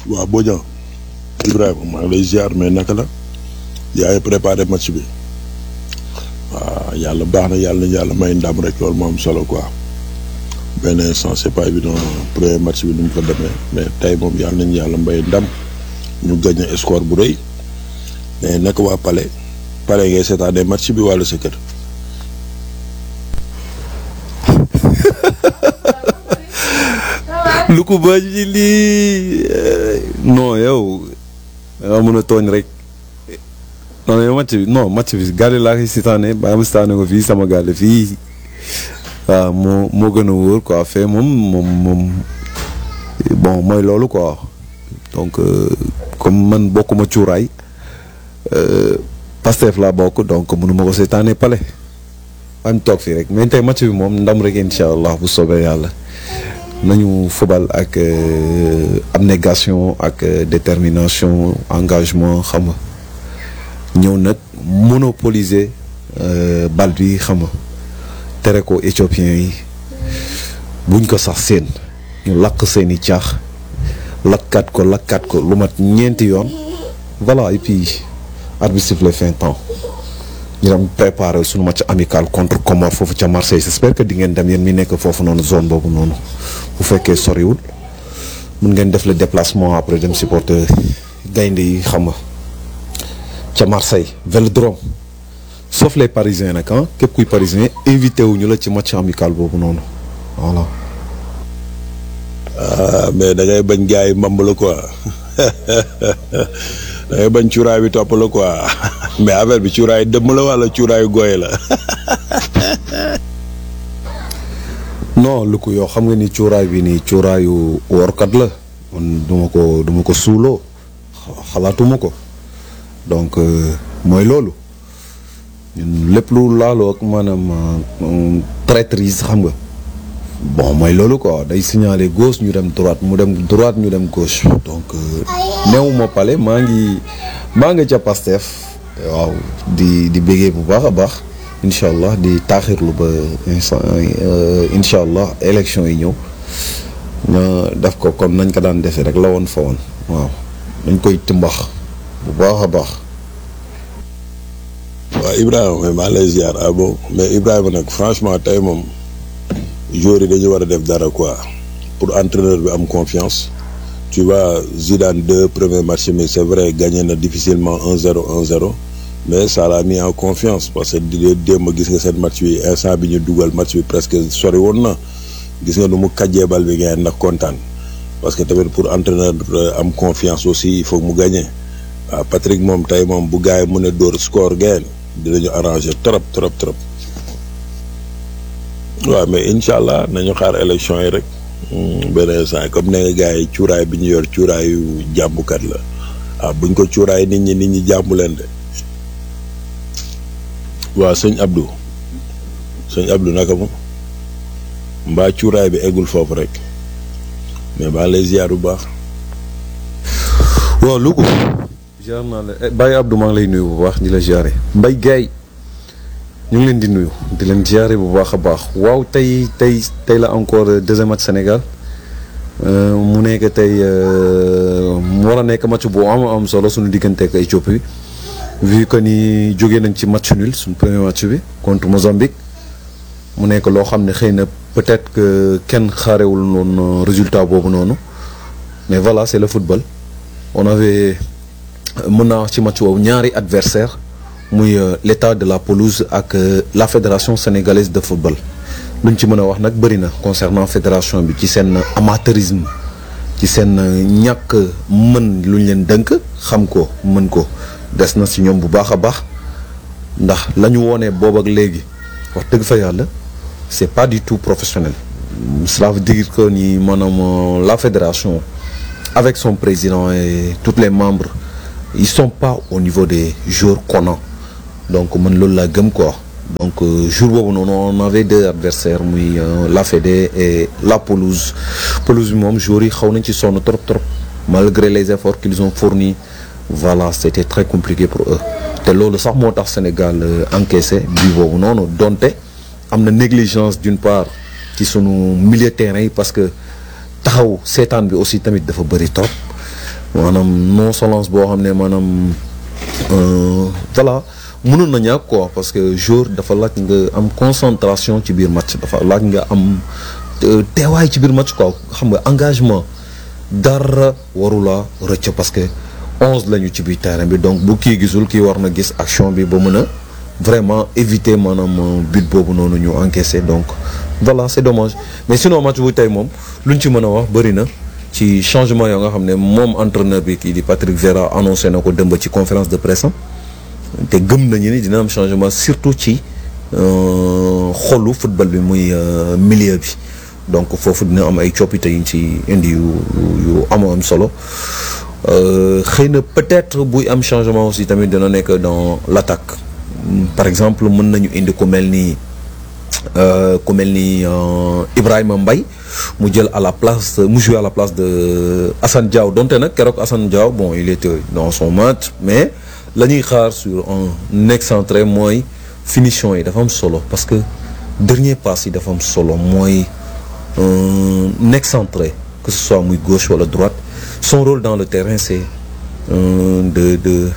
waaw Bodian Ibrahima maa ngi lay ziar mais naka la yaa ngi préparé match bi waaw yàlla baax na yàlla yàlla may ndam rek loolu moo am solo quoi benn instant c'est pas évident premier match bi nu mu fa demee mais tey moom yàlla nañu yàlla may ndam ñu gagné score bu rëy mais naka waa Palais Palais ngay seetaanee match bi wàllu sa kër. lu ko ba ji lii non yow da nga mën a tooñ rek non yow match bi non match bi gàlle laa koy sitaane ba ma sitaane ko fii sama gàlle fii waaw moo moo gën a wóor quoi fee moom moom moom bon mooy loolu quoi donc comme man bokkuma cuuraay Pastef laa bokk donc mënu ma ko sitaane pale am toog fii rek mais tey match bi moom ndam rek incha allah bu soobee yàlla nañu fubal ak abnégation ak détermination engagement xam nga ñëw nag monopoliser bal bi xam nga tere ko éthiopiens yi buñ ko sax seen ñu lakk seeni caax lakkat ko lakkat ko lu mat ñeenti yoon voilà et puis arbitre siffle fin temps ñu dem préparer suñu match amical contre Comores foofu ca Marseille j'espère que di ngeen dem yéen mi nekk foofu noonu zone boobu noonu bu fekkee soriwul mun ngeen def le déplacement après dem supporter gaynde yi xam nga ca Marseille Vélodrome sauf les parisiens nag ah képp kuy parisien invité wuñu la ci match amical boobu noonu voilà. ah mais da ngay bañ gars yi mbamb la quoi da ngay bañ cuuraay bi topp la quoi mais affaire bi cuuraay dëmm la wala cuuraayu gooy la. non lu ko yow xam nga ni cuuraay bi nii cuuraayu workat la man duma ko duma ko suuloo xalaatuma ko donc mooy loolu ñun lépp lu laaloo ak maanaam traîtrise xam nga bon mooy loolu quoi day signaler gauche ñu dem droite mu dem droite ñu dem gauche donc newuma pale maa ngi maa nga ca Pastef waaw di di béggee bu baax a baax incha allah di taaxirlu ba instant incha allah élection yi ñëw na def ko comme nañ ko daan defee rek la woon fa woon waaw dañ koy timbax bu baax a baax. waaw Ibrahima mais maa lay ziar ah bon mais Ibrahima nag franchement tey moom joueurs yi dañu war a def dara quoi pour entraîneur bi am confiance tu vois Zidane deux premier match mi c'est vrai gagné na difficilement 1-0 1-0 mais ça l'a mis en confiance parce que di démb gis nga seen match bi instant bi ñu dugal match bi presque sori woon na gis nga nu mu kàjjee bal bi ngeen ndax kontaan parce que tamit pour entraîneur am confiance aussi il faut mu gagner waaw Patrick moom tey moom bu gars yi mën a dóor score ngeen dinañu arranger trop trop trop waaw mais incha allah nañu xaar élection yi rek benn instant comme ne nga gars yi cuuraay bi ñu yor cuuraayu jàmbukat la waaw buñ ko cuuraay nit ñi nit ñi jàmbu leen de waaw sëñ Abdou sëñ Abdou naka mu mbaa cuuraay bi eggul foofu rek mais baa lay ziar bu baax. waaw Louga. ziar naa la Baye Abdou maa ngi lay nuyu bu baax di la ziare Mbaye Gaye ñu ngi leen di nuyu di leen ziare bu baax a baax waaw tey tey tey la encore deuxième match Sénégal mu nekk tey mu war a nekk match bu am am solo suñu diggante ak Éthiopie vu que ni jógee nañ ci match nul suñu premier match bi contre Mozambique mu nekk loo xam ne xëy na peut-être que kenn xaarewul noonu résultat boobu noonu mais voilà c'est le football on avait mën naa wax ci match boobu ñaari adversaire muy l'état de la pelouse ak la fédération sénégalaise de football luñ ci mën a wax nag bëri na concernant fédération bi ci seen amateurisme ci seen ñàkk mën luñ leen dënk xam ko mën ko des na si ñoom bu baax a baax ndax la ñu woonee boobu ak léegi wax dëgg fa yàlla c'est pas du tout professionnel cela veut dire que ni maanaam la fédération avec son président et tous les membres ils sont pas au niveau des joueurs connant donc man loolu laa gëm quoi donc jour boobu noonu on avait deux adversaires muy la Fédé et la pelouse pelouse bi moom joueurs yi xaw nañ ci sonn trop trop malgré les efforts qu'ils ont fournis voilà c'était très compliqué pour eux te loolu sax moo tax Sénégal encaissé bi boobu noonu donte am na négligence d'une part ci sunu milieu terrain yi parce que taxaw seetaan bi aussi tamit dafa bëri trop maanaam nonchalance boo xam ne maanaam voilà mënoon na ñàkk quoi parce que jour dafa laaj nga am concentration ci biir match dafa laaj nga am teewaay ci biir match quoi xam nga engagement dara warula rëcc parce que onze lañu ci biir terrain bi donc bu kii gisul kii war na gis action bi ba mën a vraiment éviter maanaam but boobu noonu ñu encaissé donc voilà c'est dommage mais sinon match bu tey moom luñ ci mën a wax bëri na ci changement yoo nga xam ne moom entraîneur bi kii di Patrick Vieira annoncé na ko dëmb ci conférence de presse am te gëm nañu ni dina am changement surtout ci xolu football bi muy milieu bi donc foofu dina am ay coppite yuñ ci indi yu yu amoo am solo xëy na peut-être buy am changement aussi tamit dina nekk dans l'attaque par exemple mën nañu indi ku mel ni ku mel ni Ibrahima Mbaye mu jël à la place mu jouer à la place de Assane Diao donte nag keroog Assane Diao bon il était dans son match mais la ñuy xaar sur un excentré mooy finition yi dafa am solo parce que dernier passe yi dafa am solo mooy un excentré que ce soit muy gauche wala droite son rôle dans le terrain c'est de de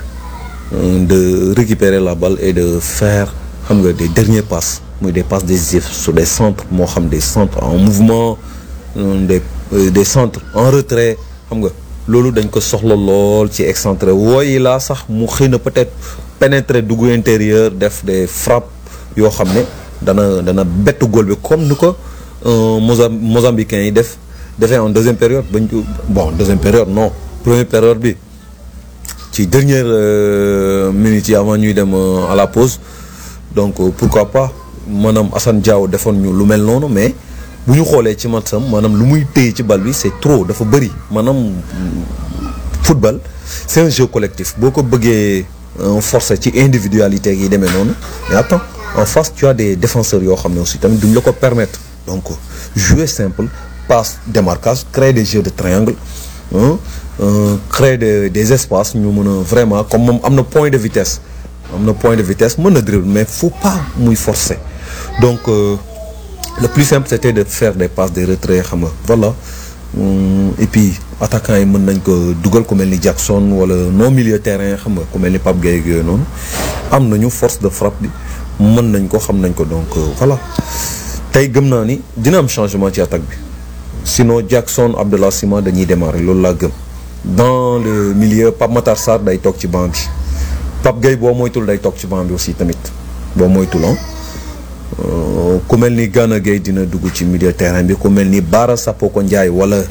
de récupérer la balle et de faire xam nga des derniers passes muy des passes décisives sur des centres moo xam des centres en mouvement des des centres en retrait xam nga loolu dañ ko soxla lool ci excentré wooyi laa sax mu xëy na peut-être pénétrer dugg intérieur def des frappes yoo xam ne dana dana bett góol bi comme ni ko Moza Mozambicains yi def defee en deuxième période bañ bon deuxième période non première période bi ci dernière minute yi avant ñuy dem à la pause donc pourquoi pas maanaam Assane Diao defoon ñu lu mel noonu mais bu ñu xoolee ci matsam maanaam lu muy téye ci bal bi c'est trop dafa bëri maanaam football c'est un jeu collectif boo ko bëggee forcer ci individualité yi demee noonu mais attends en face tu as des défenseurs yoo xam ne aussi tamit duñ la ko permettre donc jouer simple passe démarquage créer des jeux de triangle hein, euh, créer des des espaces ñu mën a vraiment comme moom am na point de vitesse am na point de vitesse mën na dribble mais faut pas muy forcer donc euh, le plus simple c'était de faire des passes des retraits xam nga voilà Hum, et puis attaquants yi mën nañ ko dugal ku mel ni Jackson wala non milieu terrain xam nga ku mel ni Pape Gueye ak yooyu noonu am nañu force de frappe bi mën nañ ko xam nañ ko donc euh, voilà tey gëm naa ni dina am changement ci attaque bi sinon Jackson Abdallah Sima dañuy démarrer loolu laa gëm dans le milieu Pape Matar Sarr day toog ci banc bi Pape Gueye boo moytul day toog ci banc bi aussi tamit boo moytul ah ku mel ni Gana Gueye dina dugg ci milieu terrain bi ku mel ni Bara Sapoko Ndiaye wala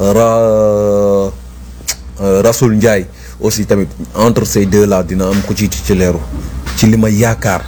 Ra Rasoul Ndiaye aussi tamit entre ces deux là dina am ku ci titulaire ci li ma yaakaar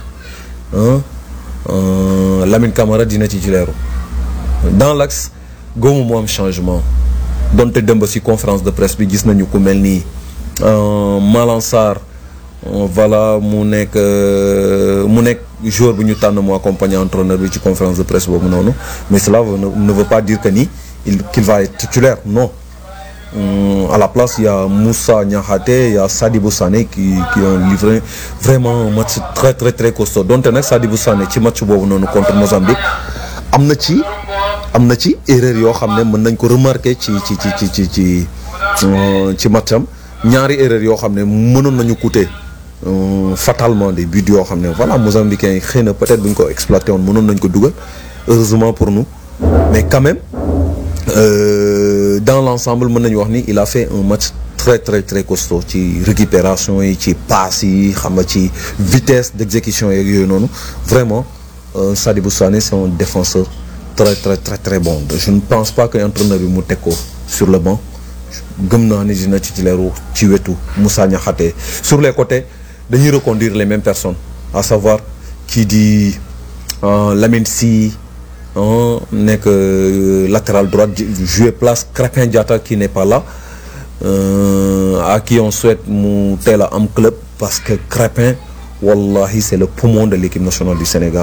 Lamine Camara dina titulaire dans l'axe góomu moo am changement donte dëmb ci conférence de presse bi gis nañu ku mel ni Malang Sarr voilà mu nekk mu nekk joueur bu ñu tànn mu accompagner entraîneur bi ci conférence de presse boobu noonu mais cela ne veut pas dire que ni il qu'il va être titulaire non à la place il y a Moussa Niakhaté il y a Sadibou Sané qui qui ont livré vraiment un match très très très costaud donte nag Sadibou Sané ci match boobu noonu contre Mozambique am na ci am na ci erreur yoo xam ne mën nañ ko remarquer ci ci ci ci ci ci ci matcham ñaari erreur yoo xam ne mënoon nañu coûter fatalement des buts yoo xam ne voilà Mozambicains yi xëy na peut-être bu ñu ko exploité woon mënoon nañ ko dugal heureusement pour nous mais quand même euh, dans l'ensemble mën nañu wax ni il a fait un match très très très costaud ci récupération yi ci passes yi xam nga ci vitesse d'exécution yeeg yooyu noonu vraiment euh, Sadibou Sané c'est un défenseur très très très très bon je ne pense pas que entraîneur bi mu teg ko sur le banc gëm naa ni dina titulaire ci wetu Moussa Niakhaté sur les côtés dañuy reconduire les mêmes personnes à savoir kii di Lamine Sy nekk latéral droite jouer place Crépin Diatta qui n'est pas là à qui on souhaite mu teel a am club parce que Crépin wallahi c'est le poumon de l'équipe nationale du Sénégal